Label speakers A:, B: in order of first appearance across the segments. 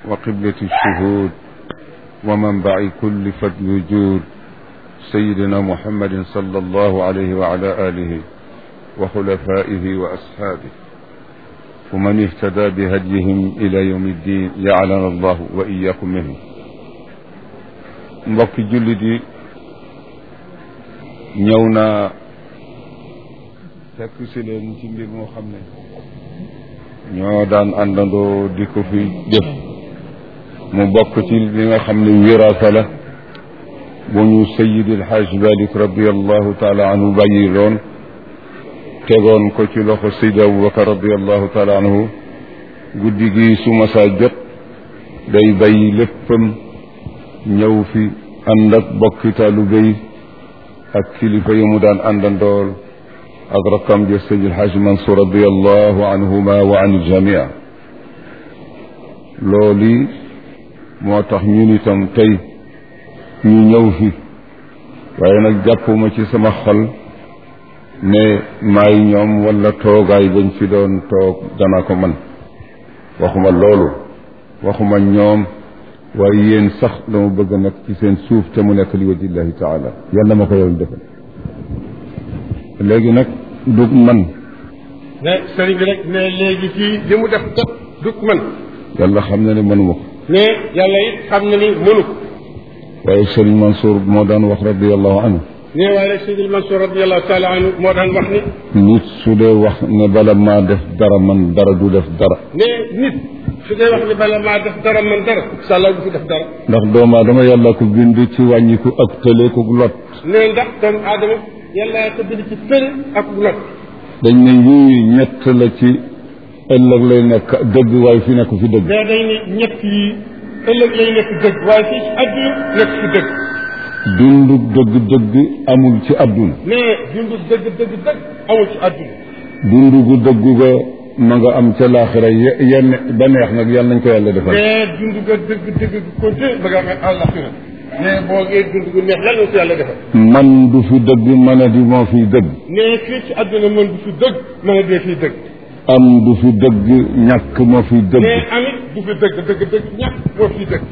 A: وقبلة الشهود ومنبع كل فضل وجود سيدنا محمد صلى الله عليه وعلى آله وخلفائه وأصحابه ومن اهتدى بهديهم إلى يوم الدين جعلنا الله وإياكم منه mbokki jullit yi ñëw naa fekk si leen ci mbir moo xam ne ñoo daan àndandoo di ko fi def mu bokk ci li nga xam ne wiraasa la bu ñu sayidil xaaj malik radiallahu taala anhu bàyyi loon tegoon ko ci loxo sayid abubakar radiallahu taala anhu guddi gi su ma saa jot day bàyyi léppam ñëw fi ànd ak bokki taalibe yi ak kilifa yi mu daan àndandool ak rakkam ja sëñ alxaaj Mansour radiallahu anhuma wa an iljamia loolu moo tax ñun itam tey ñu ñëw fi waaye nag jàppuma ci sama xol ne maay ñoom wala toogaay bañ fi doon toog dana ko man waxuma loolu waxuma ñoom waaye yéen sax dama bëgg nag ci seen suuf te mu nekk li wajillahi taala yàlla ma ko yow defal léegi nag dug man
B: ne sëriñ bi rek ne léegi fii li mu def kat dug man
A: yàlla xam na ne mënuma ko
B: ne yàlla it xam na ni mënu ko
A: waaye sëriñ Mansour moo daan wax radiallahu anhu
B: ne waaye sëriñ Mansour radiallahu taala anhu moo daan wax ni
A: nit su dee wax ne bala maa def dara man dara du def dara
B: ne nit su dee wax ni bala maa def dara man dara sàlla du fi def dara
A: ndax doomu aadama yàlla ko bind ci wàññiku ak tële ko lot
B: ne ndax doomu aadama yàlla ko bind ci tële ak lot
A: dañ ne yuy ñett la ci ëllëg lay nekk dëgg waaye fi nekk fi dëgg
B: mais dañ ne ñett yi ëllëg lay nekk dëgg waaye fii ci àdduna nekk fi dëgg
A: dundu dëgg dëgg amul ci àdduna
B: mais dundu dëgg dëgg dëgg amul ci àdduna
A: dundu gu dëgg ga ma nga am ca laaxira yenn ba neex nag yàlla nañ ko yàlla defal
B: mais dundu ga dëgg dëgg gu continue ba nga am àllaxira mais boo ngee dund gu neex yàlla na ko yàlla defal
A: man du fi dëgg mën a di moo fiy dëgg
B: mais fii ci àdduna man du fi dëgg mën a dee fii dëgg
A: am du fi dëgg ñàkk moo fiy dëgg
B: mais amit du fi dëgg dëgg dëgg ñàkk moo fi dëgg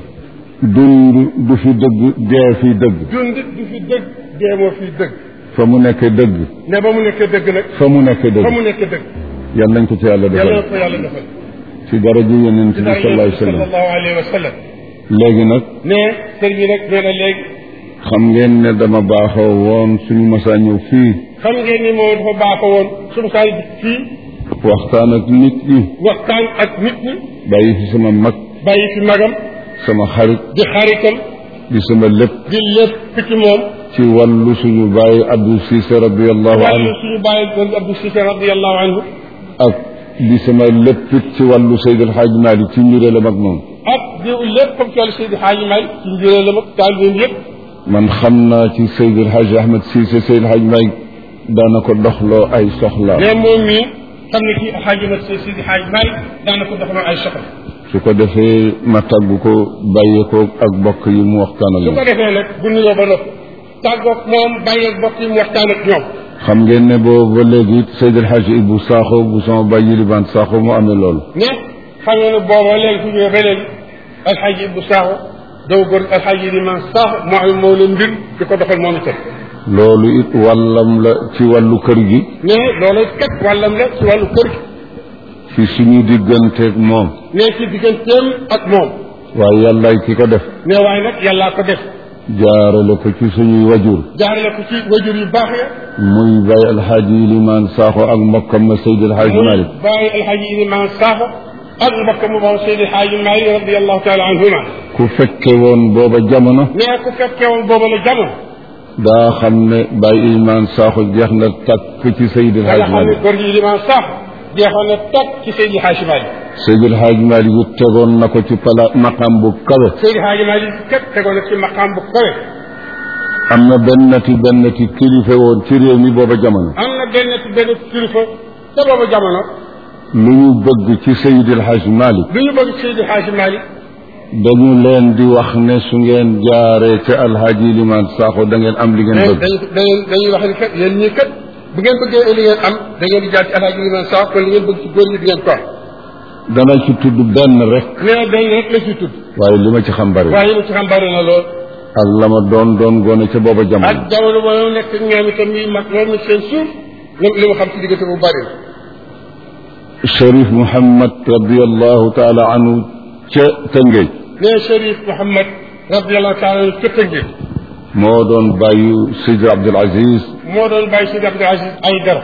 A: dund du fi dëgg dee fiy dëgg
B: dund du fi dëgg dee moo fi dëgg
A: fa mu nekkee dëgg
B: ne ba mu nekkee dëgg nag
A: fa mu nekkee
B: fa
A: dëgg
B: mu nekkee dëgg
A: yàlla nañ ko ci yàlla
B: yàlla na
A: defal
B: ko yàlla defal
A: ci daraja yonent bi sallallahu alayhi wa sallam
B: sallallahu alayhi wa sallam
A: léegi nag
B: ne sëñ bi nag nee na léegi
A: xam ngeen ne dama baaxoo woon suñu masaa ñëw fii
B: xam ngeen ni moom dafa baaxoo woon suñu saa yi fii
A: waxtaan ak nit ñi
B: waxtaan ak nit ñi
A: bàyyi fi sama mag
B: bàyyi fi magam
A: sama xarit
B: di xaritam
A: di sama lépp
B: di lépp ci moom
A: ci wàllu suñu bàyyi Abdou Cissé radiallahu
B: wàllu
A: anhu
B: suñu bàyyi doon Abdou Cissé radiallahu anhu
A: ak di sama lépp it ci wàllu Seydi El Hadj Malick ci njuréelam ak moom
B: ak di lépp comme toll Seydi Hadji Malick ci njëriñ la mag taal leen yëpp
A: man xam naa ci Seydi El Hadj Ahmed Cissé Seydi El Hadj Malick daana ko doxloo ay soxla
B: mais moom mii xam ne kii Hadji Mat Seydi Hadji Malick daana ko doxaloo ay soxla
A: su ko defee ma tàggu ko bàyyee ko ak bokk yi mu waxtaan ak
B: su ko
A: moom
B: defee nag bu nuyoo ba noppi tàggoog moom bàyyi ak bokk yi mu waxtaan ak ñoom
A: xam ngeen ne boobu ba léegi it Seydi El Hadj Ibou Sakho bu sama bàyyi Liban Sakho mu amee loolu
B: ne xam nga ne booba léegi fu ñëwee ba léegi alxaaji Ibou Sakho daw góor alxaaji Liman Sakho moo am moo la mbir di ko doxal moom itam
A: loolu it wàllam la ci wàllu kër gi
B: ne loolu kat wàllam la ci wàllu kër gi
A: ci suñu digganteeg moom
B: ne ci digganteem ak moom
A: waaye yàllaay ki ko def
B: ne waaye nag yàllaa ko def
A: jaarale ko ci suñuy wajur
B: jaarale ko ci wajur yu baax ya
A: muy Baye Alxaaji Limaan Sakho ak mbokkam ma Seydi El Hadj Malick
B: bàyyi alxaaji Liman Sakho ak mbokk mu moom Seydi Hadji Malick radiallahu taala anhuma
A: ku fekke woon booba jamono
B: ne ku fekkee woon booba la jamono
A: daa xam ne Baye Limaan Sakho jeex na takk ci Seydi El
B: da nga
A: Hadj
B: xam ne
A: Malick
B: góor gi Liman Sakho jeexoon na toog ci Seydi Hadji Malick
A: Seydi El Hadj Malick it tegoon na ko ci pala maqam bu kawe
B: Seydi Hadji Malick kat tegoon na ci maqaam bu kawe
A: am na bennati bennati kilifa woon ci réew mi booba jamono
B: am na benn ci benn kilifa te booba jamono
A: lu ñu bëgg ci Seydi El Hadj Malick
B: lu ñu bëgg Seydi Hadji Malick
A: dañu leen di wax ne su ngeen jaaree ca Alxaaji Limaan Sakho da ngeen am li ngeen
B: dañuy
A: bëgg
B: dañuy dañuy wax ni kat yéen ñii kat bu ngeen bëggee li ngeen am da ngeen di jaar ci alaaji Liman Sakho kon li ngeen bëgg ci góor ñi di ngeen ko am
A: dana ci tudd benn rek
B: nee benn rek la ci tudd
A: waaye li ma ci xam bari
B: waaye li ci xam bari na lool
A: ak la ma doon doon gone ca booba
B: ak
A: jamono
B: jamono ba mu nekk ñoom itam yi mag loolu na seen suuf li li ma xam ci diggante bu bari na
A: Cherif Mouhamad radiallahu taala anhu ca Tëngéej
B: nee Cherif Mouhamad radiallahu taala anhu ca Tëngéej
A: moo doon bàyyu Sidi Abdul Aziz
B: moo doon bàyyi Sidi Abdul Aziz ay dara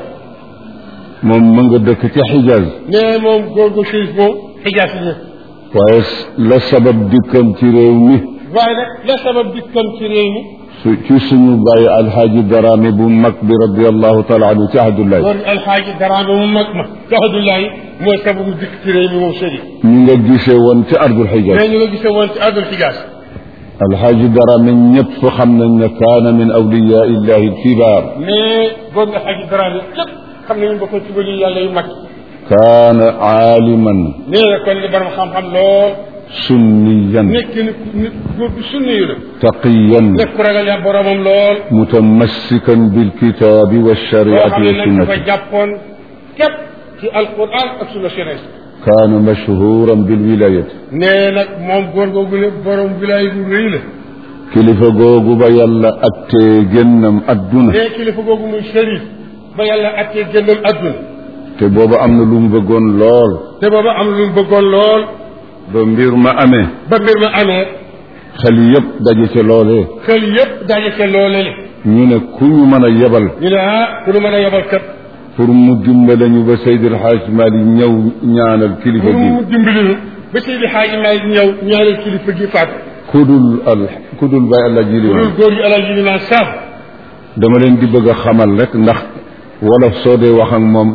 A: moom ma nga dëkk ca Xijaaz
B: nee moom góor gu Cherif moom xijaas yi
A: waaye la sabab dikkam ci réew mi
B: waaye nag la sabab dikkam ci réew mi
A: su ci suñu bàyyi alxaaji Daraame bu mag bi radiallahu taala anhu ci Ahdullahi
B: góor gi alxaaji daraame mu mag ma Abdullahi mooy sababu dikk ci réew mi moom Cherif
A: ñu nga gisee woon ci ardul Xijaaz
B: mais ñu nga gisee woon ci àddul xijaas
A: alxaaji Daraame ñëpp xam nañ ne kaana min awliyaa illahi alkibaar
B: mais góor gi alxaaji daraame képp xam nañu bokkoon ci bëri yàlla yu mag
A: kaana aaliman
B: nee na kon li borom xam-xam lool
A: sunniyan
B: nekk nit nit góor gu sunni yu la
A: taqiyan
B: nekk ku ragal ya boromam lool
A: mutamassikan bilkitaabi
B: boo xam
A: walshariati
B: ne nag dafa
A: wassunnati
B: jàppoon képp ci alquran ak sunna shérés
A: kaana mashhuran bilwilayati
B: nee nag moom góor googu ne borom wilaay bu rëy la
A: kilifa googu ba yàlla attee génnam adduna
B: nee kilifa googu muy shérif ba yàlla attee génnam adduna
A: te booba am na lu mu bëggoon lool
B: te booba am lu mu bëggoon lool
A: ba mbir ma amee
B: ba mbir ma amee
A: xel yépp daje ca loolee
B: xel yépp daje ca loole le
A: ñu ne ku ñu mën a yebal
B: ñu ne ah ku nu mën a yebal kat
A: pour mu dimbale ñu ba Seydil Hadj Mali ñëw ñaanal kilifa
B: pour
A: gi
B: mu dimbali nu ba Seydi Xaaji Maalik ñëw ñaanal kilifa gi faatu
A: kudul al kudul bay àlla ji li
B: loolu góor gi alaaji li naan saaf
A: dama leen di bëgg a xamal rek ndax wolof soo dee wax ak moom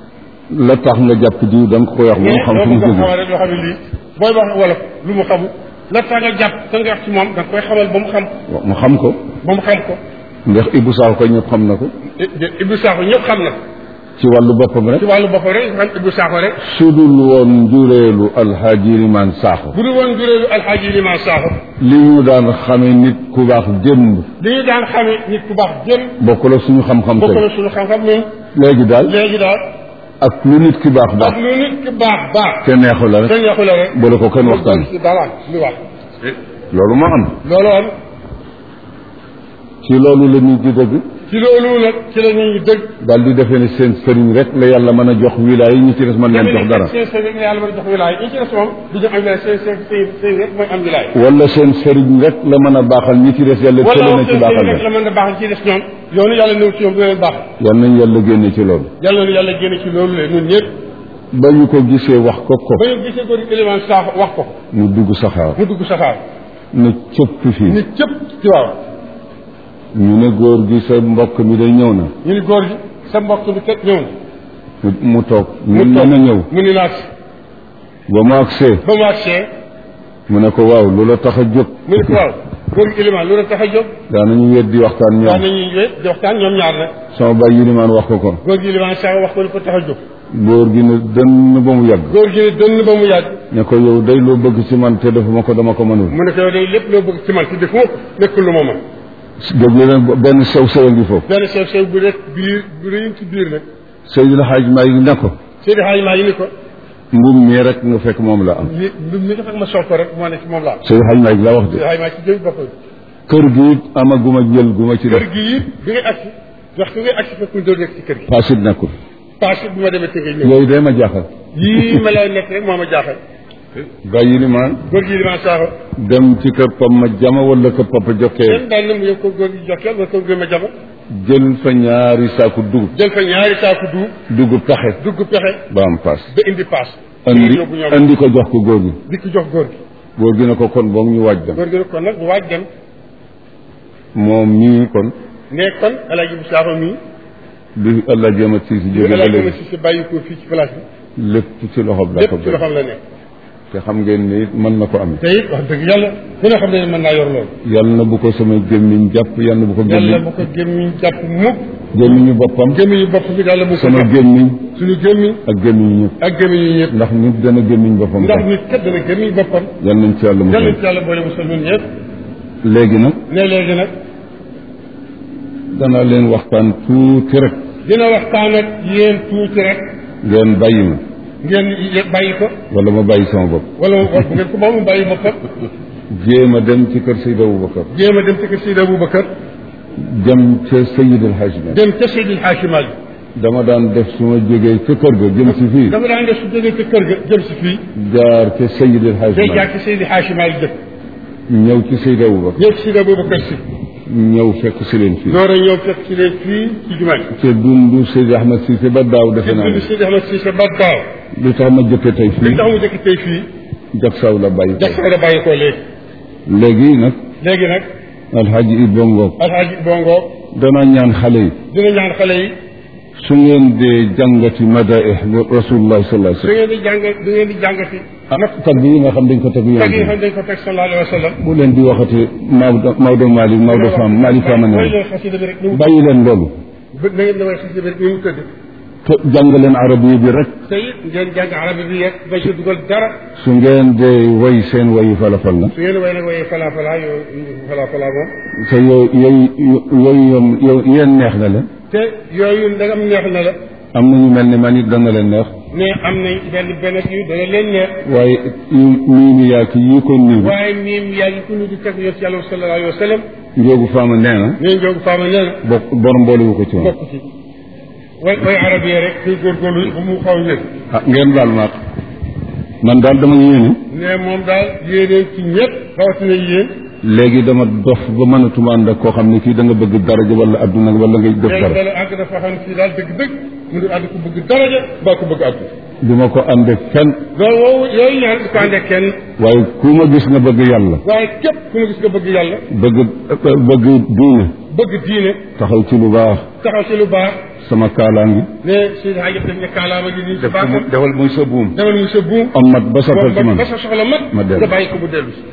A: la tax nga jàpp diw da nga ko koy wax moom xam fu mu
B: ko
A: jóge
B: xamal rek loo xam ne lii booy wax wolof lu mu xamul la tax nga jàpp ka nga wax ci moom da nga koy xamal ba mu xam
A: mu xam ko
B: ba mu xam ko
A: ndax Ibou Sakho ko ñëpp xam na ko
B: Ibou Sakho ñëpp xam na
A: ci wàllu boppam rek
B: ci wàllu boppam rek xam Ibou Sakho rek
A: sudul woon njureelu alxaaji Limaan Sakho
B: bu dul woon juréelu alxaaji liman Sakho
A: li ñu daan xame nit ku baax démb
B: li ñu daan xamee nit ku baax jëm
A: bokk la suñu xam-xam
B: bokk
A: tey
B: na suñu xam-xam ñun
A: léegi daal
B: léegi daal
A: ak lu nit ki baax baax
B: ak lu nit ki baax baax
A: te neexu la rek
B: te ñaxu la rek
A: bu la ko kenn waxtaan
B: ci dara lu wax
A: loolu moo am
B: loolu am
A: ci loolu la ñuy di dëgg
B: ci loolu nag ci la ñuy dëgg
A: daal di defee ne seen sëriñ rek la yàlla mën a jox wilaay yi ñu ci des mën leen jox dara
B: seen sëriñ la yàlla mën a jox wilaay ñi ci des moom du ñu am wilaay seen seen seen seen rek mooy am wilaay
A: wala seen sëriñ rek la mën a baaxal ñi ci des yàlla
B: wala
A: tële na
B: seen
A: ci
B: seen
A: baaxal
B: rek la
A: la
B: mën a baaxal ci des ñoom yoonu yàlla néew ci ñoom du leen baax
A: yal nañ yàlla génne ci loolu
B: yàlla na yàlla génne ci loolu le ñun ñëpp
A: ba ñu ko gisee wax ko ko
B: ba ñu gisee góor élément saaf wax ko
A: mu dugg saxaar
B: mu dugg saxaar
A: na cëpp fii
B: ni cëpp ci waaw
A: ñu ne góor gi sa mbokk mi day ñëw na
B: ñu ni góor gi sa mbokk bi kat ñëw na
A: mu mu toog
B: mu
A: ñu
B: toog
A: mën a ñëw
B: mu ni laaj
A: ba mu agsee
B: ba mu agsee
A: mu ne ko waaw lu la tax a jóg
B: mu ni ko waaw góor gi élément lu la tax a jóg
A: daanañu weddi waxtaan
B: wax
A: ñoom
B: nañuy wéet di waxtaan ñoom ñaar nag
A: sama bàyyi yilimaan wax ko ko
B: góor gi élément sax wax ko li ko tax a jóg
A: góor gi ne dënn ba mu yàgg
B: góor gi ne dënn ba mu yàgg
A: ne ko yow day loo bëgg ci man te defuma ko dama ko mënul
B: mu ne ko yow day lépp loo bëgg ci man ci defoo nekkul lu ma mën
A: déglu leen benn sew sew ngi foofu
B: benn sew sew bu rek biir bu rëy ci biir nag
A: Seydil Hadj Maalik ne ko
B: Seydi Hadji Malick ni ko
A: mbum mii rek nga fekk moom la am
B: li li mi nga fekk ma sol ko rek moo ne ci moom laa am
A: Seydil Hadj Maalik la wax de
B: Seydi Hadji Malick ci jëmi boppam
A: kër gi it amaguma jël gu ma ci def
B: kër gi it bi ngay agsi waxtu ngay agsi fekk ñu doon nekk ci kër gi
A: paasit nekkul
B: passé bi ma demee tëgee ñëw
A: yooyu day ma jaaxal
B: yii ma lay nekk rek moo ma jaaxal
A: bàyyi yilimaan
B: góor gi liman saaxo
A: dem ci kër pam ma jama wala kër papa jokkee
B: kenn daal na mu yow ko góor gi jokkeel wala ko góor ma jama
A: jël fa ñaari saaku dugub
B: jël fa ñaari saaku duub
A: dugub taxe
B: dugg pexe
A: ba am paas
B: ba indi paas
A: andi
B: yóbbu ñoom
A: andi ko jox ko góor gi
B: di ko jox góor gi
A: góor gi ne ko kon boog ñu waaj dem
B: góor gi ne kon nag bu waaj dem
A: moom mii kon
B: ne kon alaaji bu saaxo mii
A: bi allah jéem a si si
B: bu
A: jóge ba
B: alaaji ma
A: léegi
B: si si bàyyi ko fii ci place bi
A: lépp ci loxoom la
B: lépp
A: ko
B: ci
A: bëgg
B: loxoom la nekk
A: te xam ngeen ni mën na ko amee
B: te it wax dëgg yàlla ku ne xam ne mën naa yor loolu
A: yal na bu ko sama gémmiñ jàpp yal na bu ko
B: yàlla
A: gémmiñ
B: bu ko gémmiñ jàpp mukk
A: gémmiñu boppam
B: gémmiñu bopp bi yàlla bu ko
A: sama
B: jàpp
A: gémmiñ
B: suñu gémmiñ
A: ak gémmiñu ñëpp
B: ak gémmiñ yi ñëpp
A: ndax nit dana gémmiñ boppam
B: ndax
A: sax
B: nit kat dana gémmiñ boppam
A: yal nañ ci yàlla
B: yàlla
A: musal
B: ci yàlla boole musal ñun ñëpp
A: léegi nag
B: ne léegi nag
A: dana leen waxtaan tuuti rek
B: dina waxtaan ak yéen tuuti rek
A: ngeen bàyyi ma
B: ngeen ye- bàyyi ko
A: wala ma bàyyi sama bopp
B: wala wala bu ngeen ko moom mu bàyyi boppam
A: jéem a dem ci kër Seydi Aboubacar
B: jéem a dem ci kër Seydi Aboubacar
A: dem ca Seydi El Hadj Malick
B: dem ca Seydi Hadji Malick
A: dama daan def su ma jógee ca kër ga jëm si fii
B: dafa daan def su jógee ca kër ga jëm si fii
A: jaar ca Seydi El Hadj
B: day jaar
A: Malick
B: ci Seydi Hadji Malick dëkk
A: ñëw ci Seydi Aboubacar
B: ñëw ci Seydi Aboubacar si
A: ñëw fekk si leen fii
B: door a ñëw fekk si leen fii ci jumaa ji
A: te dundu Seydi Ahmed Cissé ba daaw defe
B: te
A: naa
B: dund
A: ne
B: Seydi Ahmed Cissé ba daaw
A: lu tax ma jëkke tey
B: li
A: fii
B: tax mu jëkk tey fii
A: jak saw la bàyyi
B: jax
A: ko
B: da bàyyi ko léegi
A: léegi nag
B: léegi nag
A: alxaaji Ibba Ngoog
B: alxaaji bongo
A: danaa ñaan xale yi
B: dina ñaan xale yi
A: su ngeen dee jàngati madaih rasulullah sallallahu
B: su
A: alayhi
B: ngeen di jàng du ngeen di jàngati
A: wasallam tagg yi nga xam dañ ko tagg
B: tag yi
A: yonent
B: xam dañ ko teg sallallahu alayhi wa sallam
A: bu leen di waxati Maodo Maodo Malick Maodo Fam Malick Fam
B: mooy
A: ne
B: leen xasida bi rek ni mu
A: bàyyi leen loolu
B: bë- na ngeen damay xasida bi rek ni mu tëdd
A: te jàng leen arabiya bi rek
B: te it ngeen jàng arabi bi yegg ba ci dugal dara
A: su ngeen dee way seen wayi falafal la
B: su ngeen way nag waye fala fala yo fala fala moom
A: te yooyu yooyu yooyu yoom yow yéen neex na leen
B: te yooyu ndagam neex na la
A: am na ñu mel ni man it dana leen neex
B: ne am nañ benn benn yu dana leen neex
A: waaye nii ni yaa ki yii ko nii
B: waaye miim yaa ngi ku ñu di teg yot yàlla sallallahu alayhi wa sallam
A: njóogu faama nee na
B: nee njoogu faama nee na
A: bokk borom boolewu ko ci woon
B: bokk ci way way arab yi rek kuy góorgóorlu ba mu xaw wér
A: ah ngeen baal ma ak man daal dama yéene
B: ne moom daal yéeneen ci ñëpp rawatina yéen
A: léegi dama dof ba mënatuma ànd ak koo xam ne kii da nga bëgg daraja wala adduna wala ngay def
B: léegi
A: dara
B: dala àgg dafa xam ne fii daal dëgg-dëgg mu ngi ànd ko bëgg daraja mbaa ko bëgg àgg
A: du ma ko ànd ak fenn
B: loolu woowu yooyu ñaan du ko ànd ak kenn
A: waaye ku ma gis nga bëgg yàlla
B: waaye képp ku ma gis nga bëgg yàlla
A: bëgg bëgg diine
B: bëgg diine
A: taxaw ci lu baax
B: taxaw ci lu baax
A: sama kaalaa ngi
B: ne Seydi Hadji def ne kaalaama gi nii ci
A: def ko
B: baaxam
A: mu defal muy sa buum
B: demal mu sa buum
A: am mat ba sottal ci man
B: ba sa soxla mat
A: ma dellu.
B: nga bàyyi ko mu dellu si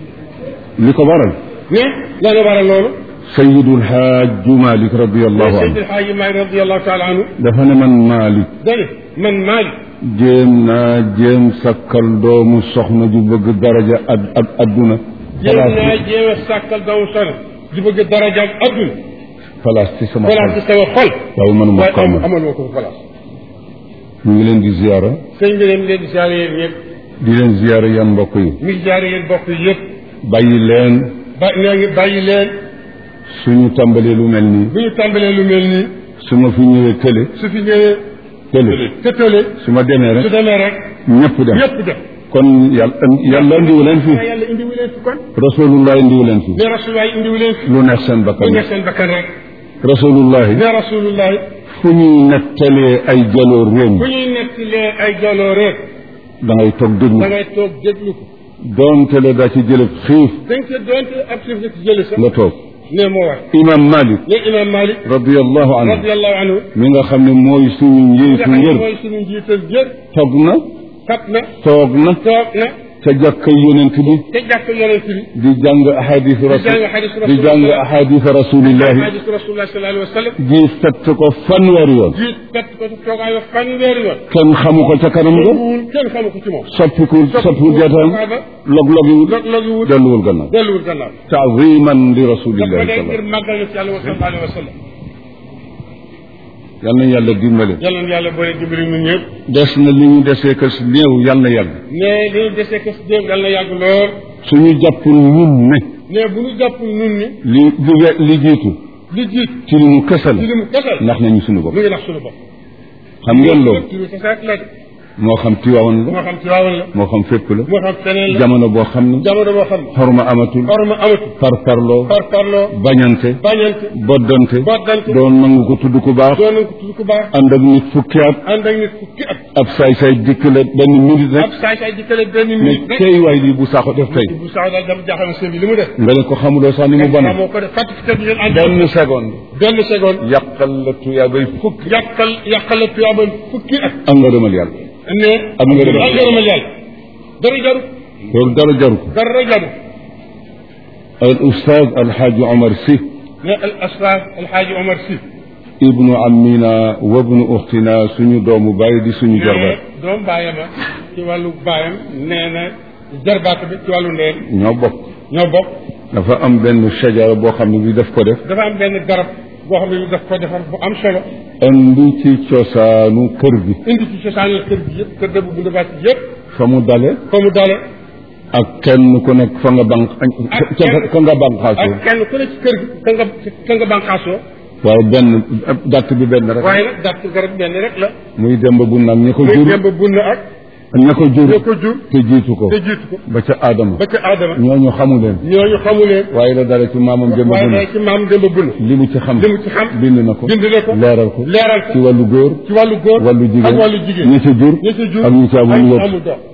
A: li ko waral
B: ne la nga waral loolu
A: sayidul xaaju malik radiallahu
B: Seydi
A: anhu
B: El Hadji Maalik radiyallahu taala anhu
A: dafa ne man malik
B: dane man Maalik
A: jéem naa jéem sakkal doomu soxna ju bëgg daraja ad ad adduna
B: jéem naa jéem a sàkkal doomu soxna di bëgg daraja ak adduna
A: place ci sama
B: place ci
A: xol
B: sama xol
A: waaye mënuma
B: waaye
A: ko
B: am
A: amal
B: amal moo ko place
A: ñu ngi leen di ziyaara
B: sëñ bi leen leen di siyaare yéen ñëpp
A: di leen ziyaara yan mbokk yi
B: mi ngi siyaare yéen bokk yëpp
A: bàyyi leen
B: ba nee ngi bàyyi leen
A: suñu tàmbalee lu mel nii
B: bu ñu tàmbalee lu mel nii
A: su ma fi ñëwee tële
B: su fi ñëwee
A: tële
B: te tële
A: su ma demee
B: su
A: rek
B: demee rek
A: ñëpp dem
B: ñëpp def
A: kon yàlla yàlla indiwu leen fi
B: yàlla indiwu leen fi kon
A: rasulullah indiwu leen fi
B: ne rasulullahi indiwu leen fi
A: lu neex seen
B: bu
A: bakkan
B: neex seen bakkan rek
A: rasulullahi
B: ne rasulullahi
A: fu ñuy nettalee ay jaloor réew
B: bu ñuy nettalee ay jaloore
A: da ngay toog déglu
B: da ngay toog déglu ko
A: doonte la daa ci jëlëb xiif
B: dañ ko doonte ab suuf ci jële sax
A: nga toog
B: ne moo war
A: imam malik
B: ne imam malik
A: radiallahu anhu
B: radiallahu anhu
A: mi nga xam ne mooy suñu
B: nga
A: njiitu
B: xam ne
A: ngër
B: mooy suñu njiital jër
A: toog na
B: kat na
A: toog na
B: toog na
A: ca jàkka yonent bi
B: te jàkk yonent bi
A: di jàng ahadis rasul
B: jàng ahadis
A: di jàng
B: rasulullah.
A: ahadis rasulillahi
B: hadis rasulullah sallallahu alayhi wa sallam
A: di fett ko fanweeri yoon
B: jiit kat ko ci toogaayu fanweeri yoon
A: kenn xamu ko ca kanam nga
B: wul kenn xamu ko ci moom
A: soppikul soppikul jataam log-logiwul
B: log logiwul
A: delluwul gannaaw
B: delluwul gannaaw
A: taaziman li
B: daf ko
A: rasulillahi
B: dee ngir
A: sallallahu
B: màggal na ci yàlla wa sallallahu alayhi wa sallam
A: yal na yàlla dimbale
B: yàlla na yàlla boole dimbali ñun ñëpp
A: des na li ñu desee kës néew yal na yàgg
B: ne li ñu desee kës déem yàlla na yàgg lool
A: suñu jàppul ñun ne
B: ne bu ñu jàpp nun ni
A: li li we- li jiitu
B: li jiit
A: ci li mu kësal
B: ci li mu kesal
A: ndax nañu suñu bopp
B: mu ngi nax suñu bopp
A: xam ngeen loolu
B: ci lu tasaat la
A: moo xam tiwaawan la
B: moo xam ci waawan la
A: moo xam fépp la
B: moo xam feneen la
A: jamono boo xam ne
B: jamono boo xam ne
A: xorma amatul
B: orma amatu
A: par parloo
B: par parloo
A: bañante
B: bañante
A: boddante
B: boddante
A: doon nangu ko tudd ku baax
B: doon nañ ko tudd ku baax
A: ànd ak nit fukki at
B: ànd ak nit fukki at
A: ab saay-saay dikk la benn minute rek
B: ab saay saay dikkale benn
A: ne
B: minute rek
A: tey waay lii bu saako def tey
B: bu sax daal dama jaaxal sëñ bi li mu def
A: nga ne ko xamuloo sax ni mu bone
B: moo ko def fàttali te ngeen ànd
A: benn seconde
B: benn seconde
A: yàqal la tuyaa bay fukki
B: yàqal yàqal la tuyaaba fukki at
A: am nga demal yàlla
B: ne
A: Am nga dëgg.
B: ak ngërëmal yàlla dara jaru
A: loolu dara jaru ko
B: dara jaru
A: al ustaaz alxaaji omar si
B: ne al asraf alxaaji omar si
A: ibnu amina wa ibnu uxtina suñu doomu bàyyi di suñu jarbaat
B: ne doom baayama ci wàllu baayam nee na jarbaat bi ci wàllu ndeen
A: ñoo bokk
B: ñoo bokk
A: dafa am benn shajara boo xam ne bi daf ko def
B: dafa am benn garab boo xam ne daf ko defar bu am solo
A: indi ci cosaanu kër gi
B: indi ci cosaanal kër gi yëpp kër dëbb bu ndabaat yëpp
A: fa mu dale
B: fa mu dale
A: ak kenn ku nekk fa nga banq
B: Ak
A: ca
B: kenn-
A: fa nga banqaasoo
B: ak kenn ku ne ci kër gi ka nga ka nga bànqaasoo
A: waaye benn dàtt bi benn rek
B: waaye nag dàtt garab benn rek la
A: muy demb bu nag ña ko
B: muy
A: jur
B: demb bunn ak
A: ña ko jur
B: ñoo ko jur
A: te jiitu ko
B: te jiitu ko
A: ba ca aadama
B: ba ca aadama
A: ñooñu xamu leen
B: ñooñu xamu leen
A: waaye la dale ci maamam demb bu
B: waaye
A: nag
B: day ci maam demb bunn
A: li mu ci xam
B: li mu ci xam
A: bind na ko
B: bind na ko
A: leeral ko
B: leeral ko
A: ci wàllu góor
B: ci wàllu góor
A: wàllu jigéen
B: ak wàllu jigéen
A: ñi ci jur
B: ñi ci jur
A: ak ñi ci amul
B: ak ñi
A: yëpp
B: amul doom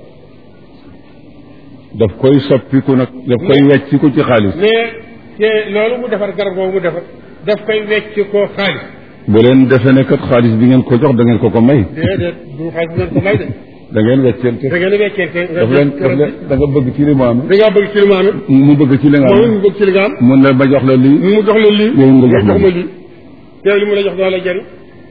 A: daf koy soppiku nag daf koy wecciku ci xaalis
B: mais te loolu mu defar garab boobu mu defar daf koy wecc ko xaalis
A: bu leen defe ne kat xaalis bi ngeen ko jox da ngeen ko ko may
B: déedéet du xaalis ngeen ko may de
A: da ngeen weccente
B: da ngeen a weccente
A: daf leen daf leen da nga bëgg ci li mu am
B: da ngaa bëgg ci li ma amee
A: mu bëgg ci li nga
B: moom
A: am
B: mu bëgg ci li nga am
A: mun la ba jox la lii
B: mu jox la lii
A: yow nga jox
B: jox
A: ma
B: ma lii teew li mu la jox doo la jëriñ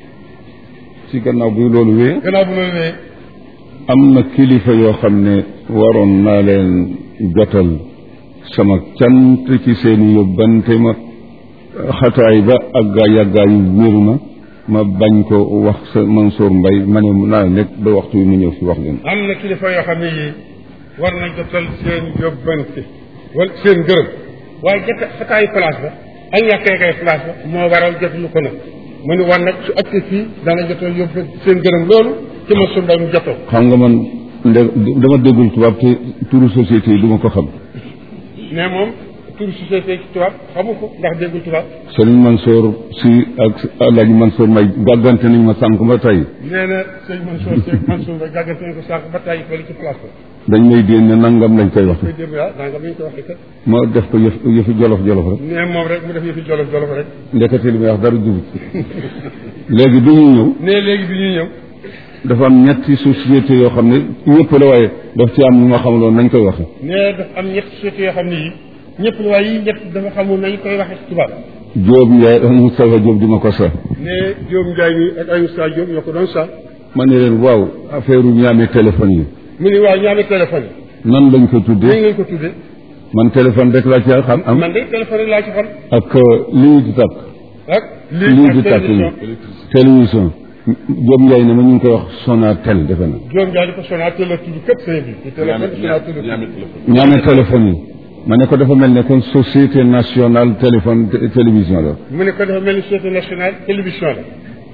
A: ci gannaaw bi loolu wee
B: gannaaw bu loolu wee
A: am na kilifa yoo xam ne waroon naa leen jotal sama cant ci seeni yóbbante ma xataay ba ak gaa yàggaayu wér ma ma bañ ko wax sa Mansour Mbaye ma ne naa nekk ba waxtu wi mu ñëw fi wax leen
B: am na kilifa yoo xam ne yii war nañ jotal seen yóbbante wala seen gërëm waaye jota xataayu place ba ak ñàkkee kay place ba moo waral jotalu ko nag mu ni war nag su accès fii dana jotal yóbbu seen gërëm loolu ci ma sunday mu jotoo
A: xam nga man nde dama déggul tubaab te turu société yi du ma ko xam
B: mais moom tur société ci tubaab xamu ko ndax déggul tubaab
A: Sëriñ Mansour si ak Alaaji Mansour Mbaye gàggante nañ ma sànq ba tey
B: nee na sëñ Mansour Seck Mansour ba gàggante nañ ko sànq ba tàyyi fële ci place ba
A: dañ may déen ne nangam lañ koy wax
B: koy dégg yaa daa nga mi ñu ko waxee kat
A: ma def ko yëf yëfi jolof jolof rek
B: nee moom rek mu def yëfi jolof jolof rek
A: ndekete li may wax dara jubut léegi bi ñuy ñëw
B: nee léegi bi ñuy ñëw
A: dafa am ñetti société yoo xam ne ñëpp la waaye daf ci am ñu ma xamaloon nañ koy waxe
B: nee dafa am ñetti société yoo xam ne yii ñëpp la waaye yii ñett dafa xamul nañ koy waxee ci tubaab
A: Jóob Njaay ak Moustapha Jóob di ma ko sax
B: nee Diop Ndiaye mi ak Ayou Sa Diop ñoo ko doon sa
A: ma ne leen waaw affaire u ñaame téléphone yi
B: mu ni waaw ñaame téléphone
A: nan lañ ko
B: yi
A: tuddee
B: ñu lañ ko tuddee
A: man téléphone rek laa ci xam am
B: man de téléphone rek laa ci xam
A: ak lii di takk
B: ak
A: lii
B: lii
A: di
B: ak
A: takk
B: télévision
A: télévision Jóob Njaay ne ma ñu ngi koy wax Sonatel defe na
B: Diop Ndiaye di ko Sonatel la tudd képp sëñ bi ci téléphone Sonatel la tudd
A: ñaame téléphone yi ma ne ko dafa mel ne kon société nationale téléphone té- télévision la
B: mu ne ko dafa mel ni société nationale télévision la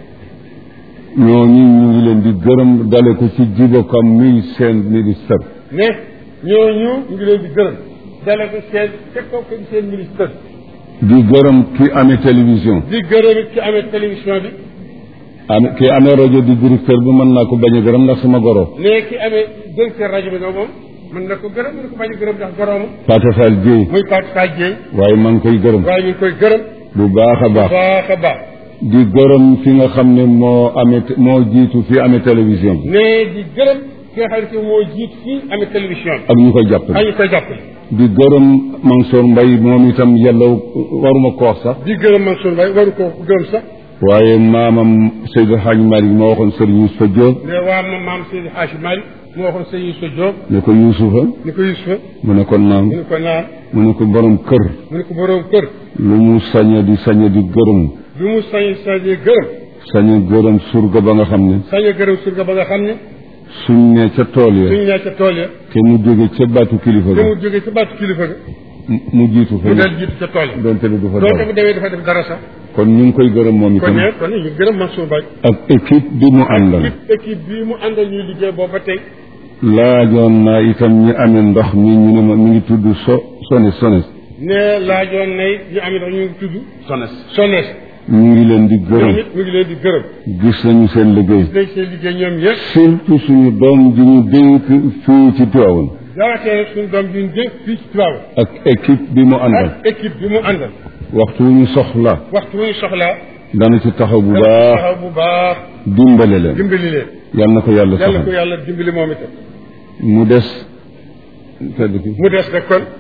A: ñooñu ñu ngi leen di gërëm dale ko ci jibokam muy seen ministère
B: ne ñooñu ñu ngi leen di gërëm dale ko seen teg ko ko seen ministère
A: di gërëm ki amee télévision
B: di gërëm it ci amee télévision bi
A: am ki amee rajo di directeur bi mën naa ko bañ a gërëm ndax sama goro
B: ne ki amee directeur rajo bi nag moom mën na ko gërëm mën na ko bañ a gërëm ndax gorooma
A: Pate Fall Dieye
B: muy Fatou Faye Dieng
A: waaye maa ngi koy gërëm
B: waaye ñu ngi koy gërëm
A: bu baax a baax
B: baax a baax
A: di gërëm fi nga xam ne moo amee moo jiitu fi amee télévision bi
B: ne di gërëm ki nga xam ne ki moo jiit fii amee télévision bi
A: ak ñu koy
B: ak
A: jàppale
B: ñu koy jàppale
A: di gërëm Mansour Mbaye moom itam yàlla waruma ko wax sax
B: di gërëm Mansour Mbaye waru ko gërëm sax
A: waaye maamam Seydou Hadj Malick moo waxoon Serigne Youssoufa Diop
B: ne waa ma maam Seydi Hadji Malick moo waxoon sëñ Youssou Diop
A: ne ko Youssoufa
B: ni ko Youssoufa
A: mu ne ko naam
B: mu ne ko naan
A: mu ne ko borom kër
B: mu ne ko boroom kër
A: lu mu saña di saña di gërëm
B: lu mu sañ sañee gërëm
A: saña gërëm surga ba nga xam ne
B: sañee gërëm surga ba nga xam ne
A: suñ ne ca tool ya
B: suñ nee ca tool ya
A: te mu jóge ca baatu kilifa
B: te
A: ga
B: mu jógee ca baatu kilifa ga
A: mu- mu jiitu fa
B: mu del jiitu ca tool ya
A: donte ne du fa
B: doonte
A: dara
B: bu demee dafa def dara sax
A: kon ñu ngi koy gërëm moom
B: kon
A: itam
B: ne kon ne ñu gërëm Mansour Mbaye
A: ak équipe bi mu àndal
B: équipe équipe bii mu àndal ñuy liggéey boobu ba tey
A: laajoon naa itam ñi amee ndox mi ñu ne ma mi ngi tudd so sones sones
B: ne laajoon nay ñu am ndax ñu ngi tudd
C: sones
B: sonees
A: ñu ngi leen di
B: ñoom
A: gërëm
B: it mu ngi leen di gërëm
A: gis nañu seen liggéey
B: dañ seen liggéey ñoom ñëpp
A: surtout suñu doom ji ñu dénk fii ci Tivaouane
B: daawatee nag suñu doom bi ñu dénk fii ci Tivaouane
A: ak équipe bi mu àndal
B: ak équipe bi mu àndal
A: waxtu wu ñu soxla
B: waxtu wu ñu soxlaa
A: dana ci taxaw bu
B: dana
A: baax
B: taxaw bu baax
A: dimbale leen
B: dimbali leen
A: yal na ko yàlla
B: yàlla ko
A: saxal
B: yàlla dimbali moom itam
A: mu des tedd ki
B: mu des nag kon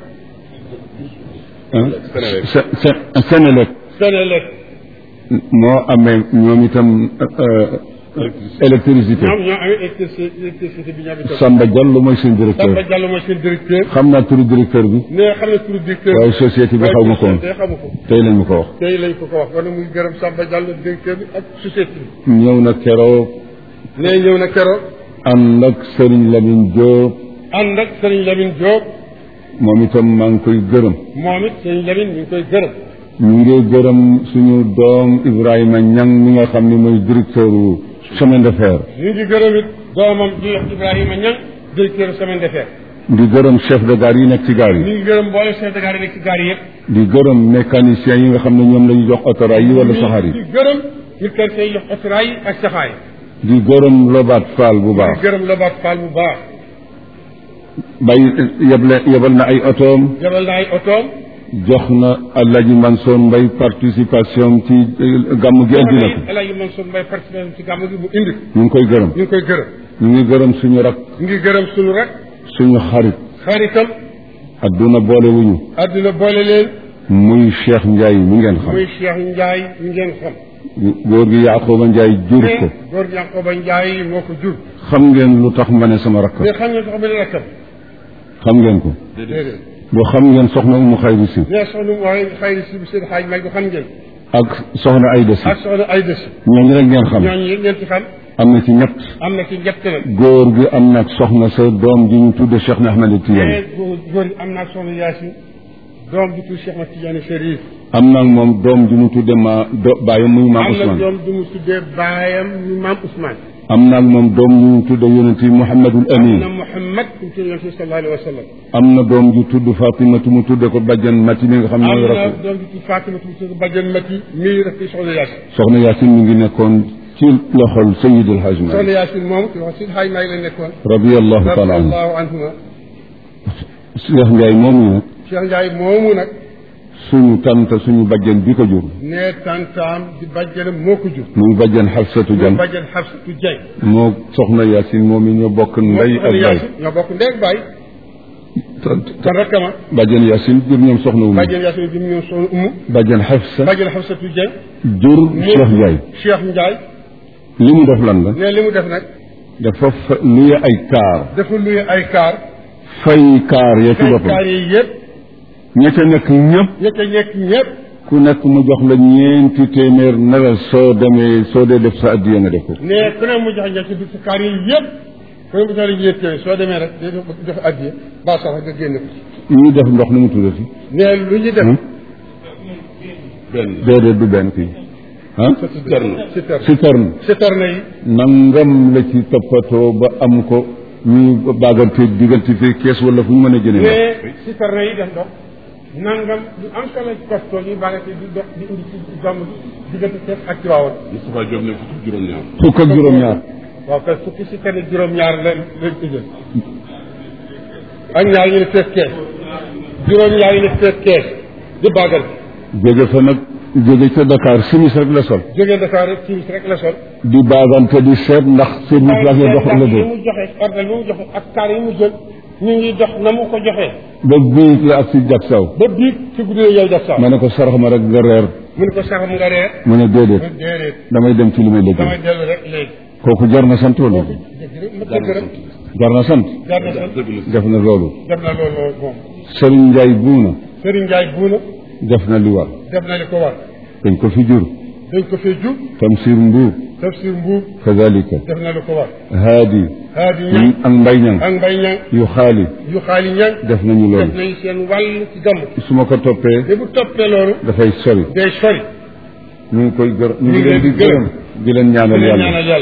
A: ah
C: Senelec.
A: Se- Se- Senelec
B: Senelec
A: moo amee ñoom itam euh, électricité
B: ñoom ñoo amee électricité électricité bi ñoom itam
A: Samba Diallo mooy seen directeur
B: Samba Diallo mooy seen directeur
A: xam naa turu directeur bi
B: ne xam ne turu directeur
A: waaye société bi xaw ma ko woon
B: te xamu ko
A: tey lañ ma ko wax
B: tey lañ ko ko wax kon muy gërëm Samba Diallo directeur bi ak société bi
A: ñëw na keroog
B: ne ñëw na keroog
A: ànd ak Serigne Lamine Diop
B: ànd ak Serigne Lamine Diop
A: moom itam maa ngi koy gërëm
B: moom it Serigne Lamine ñu ngi koy gërëm
A: ñu ngi gërëm suñu doom Ibrahima Niang mi nga xam ne mooy directeur u chemin de fer
B: ñu ngi gërëm it doomam di wax Ibrahima Niang directeur semaine de fer
A: di gërëm chef de gare yi nekk ci gare
B: ñu
A: yi
B: ngi gërëm mboole chef de gare yi nekk ci gare yëpp
A: di gërëm mécanicien yi nga xam ne ñoom la ñu jox autorail yi wala saxaar yi
B: di gërëm ñu kenn say jox autorail yi ak saxaar
A: di gërëm Lobaat Fall bu
B: yi
A: baax
B: di gërëm Lobaat Fall bu baax
A: bay yeble yebal na ay otoom
B: jabal na ay otoom
A: jox na Alaaji Mansour Mbay participation ci eh, gàmm gi indi na ko
B: El Hadj Mansour Mbaye participé ci gàmm gi mu indi
A: ñu ngi koy gërëm
B: ñu ngi koy gërëm
A: ñu ngi gërëm suñu rak
B: ñu ngi gërëm sunu rek
A: suñu xarit
B: xaritam
A: adduna boole wuñu
B: àdduna boole leen
A: muy Cheikh Ndiaye mi ngeen xam
B: muy Cheikh Ndiaye ñu ngeen xam
A: góor gi Yaaxooba Ndiaye jur ko
B: mais góor Yankoba Ndiaye moo ko jur
A: xam ngeen lu tax ma ne sama rakk
B: mais xam nga sax benn rakkam
A: xam ngeen ko
B: déedéet
A: boo xam ngeen soxna Umu Xayri Si
B: mais soxna mu waxee xayri si seen xaaj may ko xam ngeen
A: ak soxna Ayda Si
B: ak soxna ay dësi
A: ñooñu rek ngeen xam
B: ñooñu yëpp ngeen ci xam
A: am na ci ñett
B: am na ci ñett nag
A: góor gi am na soxna sa doom ji ñu tudde Cheikh na Ahmed Tidiane
B: mais góor góor yi am naa soxna Yaasin doom bi tudd Cheikh Ahmed Tidiane Chérif
A: am na moom doom ji mu tudde ma do bàyyam muy maam
B: am na
A: Ousmane
B: doom du mu tuddee baayam ñu maam Ousmane
A: am na moom doom ji mu tudde yonent yi Mouhamadul
B: am
A: Amin
B: na Mouhamad ku mu tudd yonent bi sallallahu alayhi wa sallam
A: am na doom ji tudd Fatimatu mu tudde ko bajjan Mati mi nga xam ne
B: am
A: mooy
B: na
A: rakk
B: doom bi tudd Fatima tu tudd Badiane Mati mii rek ci soxna Yaasin
A: soxna Yaasin mi ngi nekkoon ci loxol Seydil Hadj
B: soxna
A: Malick
B: Yaasin moom ci wax si xaaj maa ngi la nekkoon
A: radiyallahu taala anhu
B: radiyallahu anhuma
A: Cheikh Ndiaye moomu nag
B: Cheikh Ndiaye moomu nag
A: suñu tante suñu bajjan bi ko jur
B: ne tantaam di bàjjanam moo ko jur
A: muy bajjan Xafsatu
B: mu
A: Jan
B: bàjjan Xafsatu Dieng
A: moo soxna Yaasin moom yi ñoo bokk ndey
B: moo
A: ak
B: soxna
A: baay
B: Yaasin ñoo bokk ndey ak baay kon rakkama
A: bajjan Yaasin jur ñoom soxna Umu
B: bàjjan Yaasin bi mu ñëw soxna Umu
A: bajjan Xafsa
B: bàjjan Xafsatu Dieng
A: jur Cheikh Ndiaye
B: Cheikh Ndiaye
A: li mu def lan la
B: ne li mu def nag
A: dafa fa luye ay kaar
B: dafa luye ay kaar
A: fay kaar ya ci
B: kay
A: boppam
B: kaar yi yëpp
A: ña ca nekk ñëpp
B: ña ca nekk ñëpp
A: ku nekk mu jox la ñeenti téeméer ne la soo demee soo dee def sa addiya nga def ko
B: ne ku ne mu jox ña ci biir kaar yi yëpp ku ne mu jox la ñeent yooyu soo demee rek day jox addiya ba sax nga génne ko
A: ñuy def ndox nu mu tuddati
B: ne lu ñu def
A: benn déedéet du benn kii ah
B: citerne citerne
A: citerne
B: citerne yi
A: nangam la ci toppatoo ba am ko ñuy baagante diggante fii kees wala fu ñu mën a jëlee ndox
B: mais citerne yi def ndox nangam lu am solo ci kostoo yi baa nga di dox di indi ci gàmm gi diggante Cees ak Tiwaawan
C: Moustapha Diop ne fukki juróom-ñaar.
A: fukk ak juróom-ñaar
B: waaw kay fukki citerne juróom-ñaar la lañ ko jël ak ñaar ñu ne fees kees juróom-ñaar yi ne fees kees di baagal
A: jóge fa nag jóge ca Dakar simis rek la sol
B: jógee Dakar rek ci rek la sol
A: di baagante di seet ndax seen mu place dox la
B: yi
A: dee
B: mu joxe ordre yi mu joxe ak kaar yi mu jël ñu ngi dox na mu ko joxee
A: ba bii la ak si jak saw
B: ba biig ci guddi yow def sax
A: ma ne ko sarax ma rek nga reer
B: mu ne ko saxam nga reer
A: mu ne déedéet
B: mu déedéet
A: damay dem ci li may
B: damay
A: liggéey
B: dellu rek léegi
A: kooku jar na sant wala
B: dëgg ma dëgg rek
A: jar na sant
B: jar na sax
A: def na loolu
B: def na loolu moom
A: Serigne Ndiaye buuna
B: Serigne Ndiaye buuna
A: def na li war
B: def na li ko war
A: dañ ko fi jur
B: dañ ko fee jub
A: Tamsir Mbuub
B: tafsir mbuub
A: kazalika
B: def na li ko war
A: haadi
B: haadi ñang
A: ak mbay ñang
B: ak mbay ñang
A: yu xaali
B: yu xaali ñang
A: def nañu
B: def
A: loolu
B: nañu seen wàll ci gàmm
A: su ma ko toppee
B: te bu toppee loolu
A: dafay sori
B: day sori
A: ñu ngi koy gër ñu
B: ngi
A: ngi leen di
B: leen di
A: gërëm di leen
B: di
A: ñaanal
B: leen
A: yàlla
B: ñaanal yàlla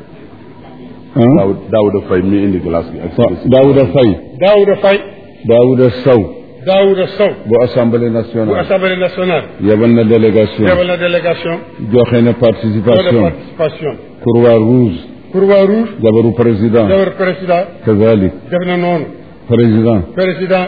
A: ah
C: daaw Daouda Faye mi indi glace bi ak
A: waaw Daouda Faye
B: Daouda Faye
A: Daouda Sow
B: Daouda Sow
A: bu assemblée
B: bu
A: nationale
B: assemblée nationale
A: yebal na délégation
B: yebal na délégation
A: joxe na
B: de
A: participation
B: participation
A: Croix Rouge
B: Croix Rouge
A: jabaru président
B: jabar président
A: kazalik
B: def na noonu
A: président
B: président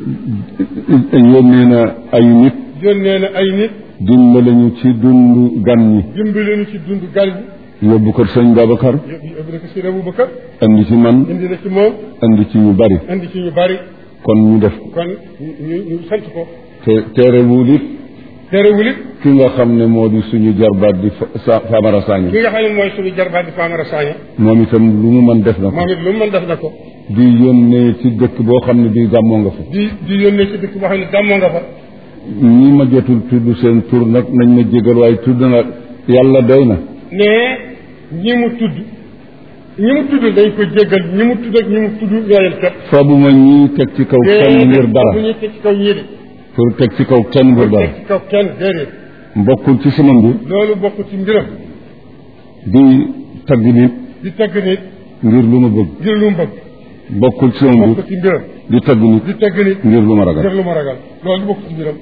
A: yónnee na ay nit
B: yónnee na ay nit
A: dimbale ñu ci dundu gan ñi
B: dimbali ñu ci dund gal bi
A: yóbbu kër sëñ Babacar
B: yóbbu yóbbu na ko si Abu Bakar
A: andi ci man
B: indi na ci moom
A: andi ci ñu bari
B: indi ci ñu bari
A: kon ñu def ko
B: kon ñu ñu sant ko
A: te teerewul it
B: terewul it
A: ki nga xam ne moo di suñu jarbaat di Fa- Famara Sagna
B: ki nga xam ne mooy suñu jarbaat di Famara Sagna
A: moom itam lu mu mën def na ko
B: moom it lu mu mën def na ko
A: di yónnee ci dëkk boo xam ne bii gàmmoo nga fa
B: di di yónnee ci dëkk boo xam ne gàmmoo nga fa
A: ñi ma jotul tudd seen tur nag nañ ma jégal waaye tudd na yàlla doy na
B: ne ñi mu tudd ñi mu tudd dañ ko jéggal ñi mu tudd ak ñi mu tudd ñooyal kat
A: fabuma ñii teg ci kaw kenn ngir dara
B: bu ñuy teg ci kaw ñii de
A: pour teg ci kaw kenn ngir dara
B: teg ci kaw kenn déedéet
A: mbokkul ci sama mbir
B: loolu bokk ci mbiram
A: di tagg nit
B: di tagg nit
A: ngir lu ma bëgg
B: ngir lu mu bëgg
A: bokkul ci sama mbir
B: bokk ci mbiram
A: di tagg nit
B: di tagg nit
A: ngir lu ma
B: ngir
A: ragal
B: lu ma ragal loolu bokk ci mbiram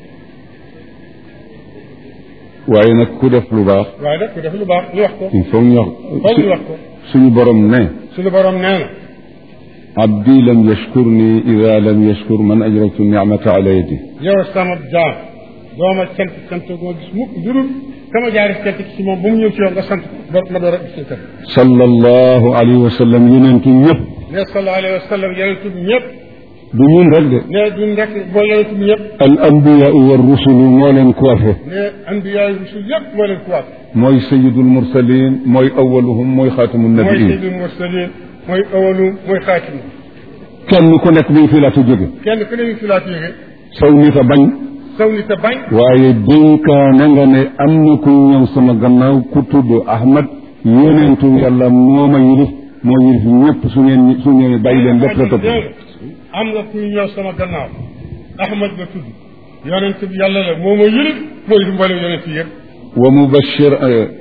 A: waaye nag ku def lu baax
B: waaye nag ku def lu baax ñu wax ko
A: il faut ñu wax
B: foog ñu wax ko
A: suñu borom ne
B: suñu borom nee na
A: abdi lam yashkurni ida lam yashkur man ajratu nicmata ala yadi
B: yow sama jaam dooma cant cant goo gis mukk njurul sama jaari cant ci moom bu mu ñëw ci yow nga sant ko ma door a gis sant
A: sallallahu alayhi wa sallam yonentu ñëpp
B: ne sallallahu alayhi wa sallam yonent bi ñëpp
A: du ñun rek de
B: ne duñ rek boo yonent bi ñëpp
A: al anbiyaau wa rusulu moo leen coiffé
B: ne anbiyaay rusul yëpp moo leen kuwaat
A: mooy sayidul mursalin mooy awaluhum mooy xaatamu
B: mooy
A: nabiin
B: sayyidul mursalin mooy awalu mooy xaatim
A: kenn ku nekk bi fii laata jóge
B: kenn ku ne ñu fi laa yéege
A: saw nit a bañ
B: saw ni te bañ
A: waaye dénkaane nga ne am na ku ñëw sama gannaaw ku tudd Ahmad yonentu yàlla moo ma yilif moo yilif ñëpp su ngeen su ñëwee bàyyi leen lépp la topp
B: am nga kuy ñëw sama gannaaw ahmad nga tudd yonent bi yàlla la moo ma yëlif mooy du mboolem yonent yi yëpp
A: wa mubashir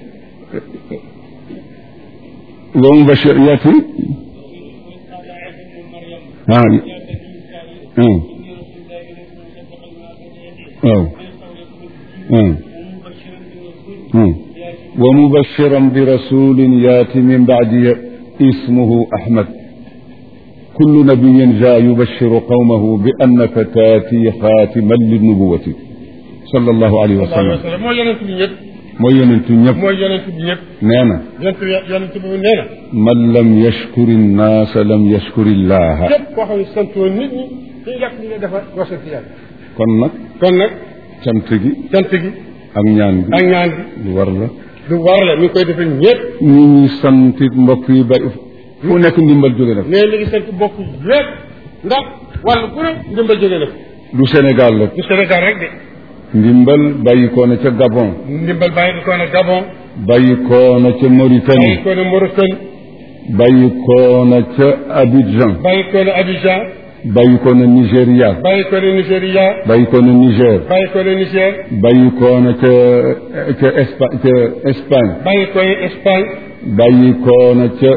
A: wa mubashir yaati ah ah waaw ah ah wa mubashiran bi rasulin yaati min baadi ismuhu Ahmad kullu nabiyin jaa yubashiru qawmahu bi annaka taati xaatiman linnubuwati sallallahu alayhi wa
B: sallallahu alayhi
A: sallam
B: wa sallam mooy yonent bi ñëpp
A: mooy yonentu ñëpp
B: mooy yonent bi ñëpp
A: nee na
B: yonent bi yonent bi nee na
A: man lam yashkuri nnaasa lam yashkuri llaha
B: képp koo xam ne santoo nit ñi ci yàq li nga defar doo sant yàlla
A: kon nag
B: kon nag
A: cant gi
B: sant gi
A: ak ñaan gi
B: ak ñaan gi
A: lu war la
B: lu war la mi ngi koy defee ñëpp
A: ñi ñuy santit mbokk yi bari fu nekk ndimbal jóge na fa
B: mais li ngi sant bokk yëpp ndax wàllu ku ne ndimbal jóge na ko
A: du Sénégal rek
B: du Sénégal rek de
A: ndimbal bàyyi ko na ca Gabon
B: ndimbal bàyyi ko na Gabon
A: bàyyi ko na ca
B: bàyyi
A: Mauritanie
B: ko na Mauritanie
A: bàyyi ko na ca Abidjan
B: bàyyi ko na Abidjan
A: bàyyi ko na Nigéria
B: bàyyi ko na Nigéria
A: bàyyi ko na Niger
B: bàyyi ko na Niger
A: bàyyi ko na ca ca Espa ca Espagne
B: bàyyi ko na Espagne
A: bàyyi ko na ca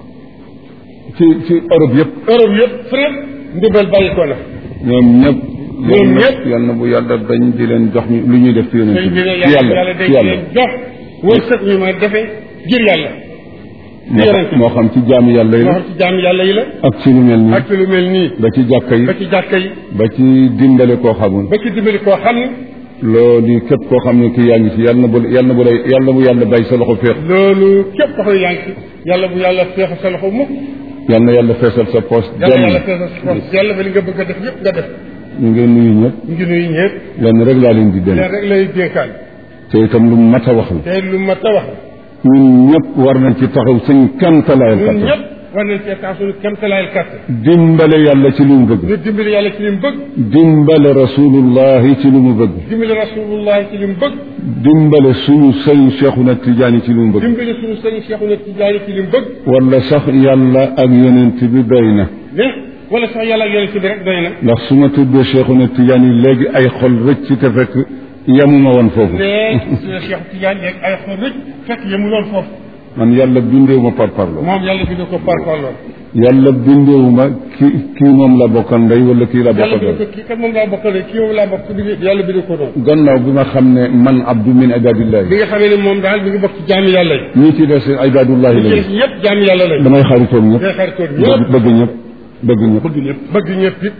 A: ci ci Europe yëpp
B: Europe yëpp fépp ndimbal bàyyi ko na
A: ñoom ñëpp
B: ñoom ñëpp
A: yal na bu yàlla dañ di leen jox ñu lu ñuy def ci yonent
B: sëñ bi ne
A: ci
B: yàlla
A: yàlla
B: yàlla day
A: ci yàlla
B: leen jox wërsëg ñu ma defee ngir yàlla
A: moo
B: yonent
A: xam moo xam ci jaami yàlla yi
B: moo
A: la
B: xam ci jaam yàlla yi la
A: ak ci lu mel nii
B: ak ci lu mel nii
A: ba ci jàkka yi
B: ba ci jàkka yi
A: ba ci dimbale koo xamul
B: ba ci dimbali koo xam ne
A: loolu képp koo xam ne kii yaa ngi ci yàlla na bu yàlla na bu lay yàlla bu yàlla bay sa loxo féex
B: loolu képp koo xam ne yaa ngi ci yàlla bu yàlla feexa sa loxo mukk
A: yàlla na yàlla feesal sa poche
B: yàlla yàlla
A: dem
B: feexa sa loxo yàlla ba li nga bëgg a def yëpp nga def
A: ñu ngi nuyu ñëpp
B: ñu ngi nuyu ñëpp
A: lenn rek laa leen di dem
B: leen rek lay dénkaan
A: te itam lu mat a wax la
B: te lu mat a wax
A: ñun ñëpp war nañ ci taxaw suñ kantalaayal
B: ñun
A: kattan
B: ñëpp war nañ cee tax suñu kemtalaayal kàttan
A: dimbale yàlla ci lu mu bëgg
B: ñu dimbali yàlla ci li mu bëgg
A: dimbale rasulullahi ci lu mu bëgg
B: dimbali rasulullah ci li mu bëgg
A: dimbale suñu sëñ Cheikhuna Tijaani ci lu mu bëgg
B: dimbali suñu sëñ Cheikhouna Tidiane ci li mu bëgg
A: wala sax yàlla ak yonent bi doy na
B: ne wala sax yàlla ak yonent bi rek doy na
A: ndax su ma tuddee Cheikhuna Tijaani léegi ay xol rëcc te fekk yemuma woon foofu
B: ne suñu Cheikh Tidiane yeeg ay xol rëcc fekk yemu loon foofu
A: man yàlla bindeewuma par parlo
B: moom yàlla bi ko par parloon
A: yàlla bindeewuma ki kii moom la bokkal ndey wala kii la
B: yàlla
A: bokkal
B: bi ko kii kat moom laa bokkale kii moom laa bokk ci bi yàlla bi ko doon
A: gannaaw bi ma xam ne man abdu min ibadillahi
B: bi nga xamee ne moom daal mi ngi bokk ci jaami yàlla yi
A: ñii ci des ibadullahi
B: ñu
A: lañu
B: ci ñëpp jaami yàlla lañ
A: damay xaritoog ñëpp
B: day xaritoon
A: bëgg
B: ñëpp
A: bëgg ñëpp bëgg ñëpp
C: bëgg ñëpp
B: bëgg ñëpp it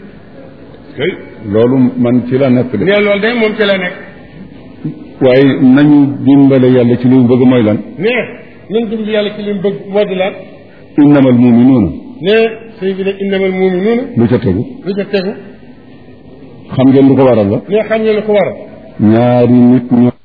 A: loolu man ci la nekk de
B: ne loolu day moom ci la nekk
A: waaye nañu dimbale yàlla ci li mu bëgg mooy lan
B: ne nañ dimbali yàlla ci li mu bëgg moo di lan
A: innamal muminuuna
B: ne sëñ bi ne innamal muminuuna
A: lu ca tegu
B: lu ca tegu
A: xam ngeen lu ko waral la
B: ne xam ne lu ko waral
A: ñaari nit ñoo